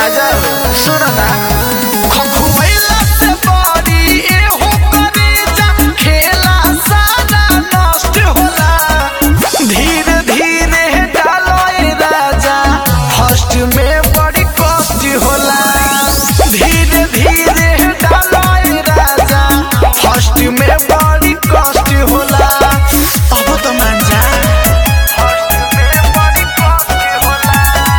राजा सुन ना खखुआइला से बड़ी एहो करेजा खेला सारा नष्ट होला धीरे धीरे डालो ए राजा फर्स्ट में बड़ी कष्ट होला धीरे धीरे डालो ए राजा फर्स्ट में बड़ी कष्ट होला अब तो मान जा फर्स्ट में बड़ी कष्ट होला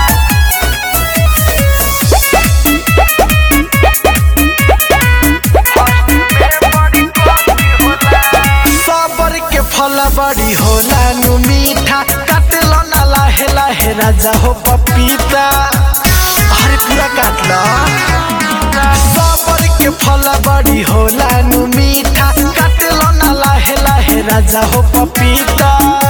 सबर के फल बड़ी होला नु मीठा काट लो ना लाहे लाहे राजा हो पपीता अरे पूरा काट लो सबर के फल बड़ी होला नु मीठा काट लो ना लाहे लाहे राजा हो पपीता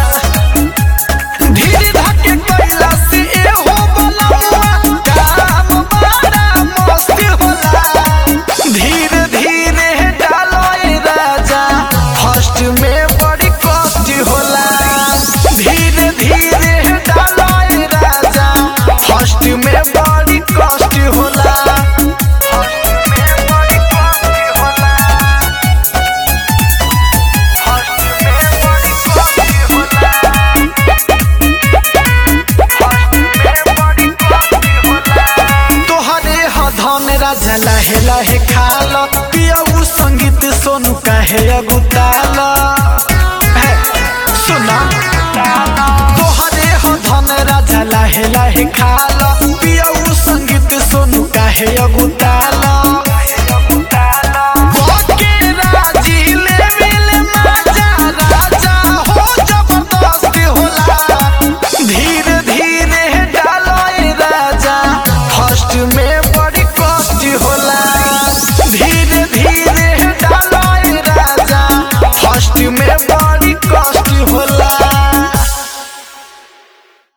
धीरे धके कैला से एहो बलवा काम बड़ा मस्त होला धीरे धीरे डालो ए राजा फर्स्ट में बड़ी कष्ट होला धीरे धीरे डालो ए राजा फर्स्ट में बड़ी कष्ट होला फर्स्ट में बड़ी कष्ट होला फर्स्ट में बड़ी कष्ट होला तोहरे ह धन राजा लाहे लाहे खाल पियऊ संगीत सोनू काहे अगुताल हे, सुना तोहरे ह धन राजा लाहे लाहे खाल पियऊ संगीत सोनू काहे अगुताल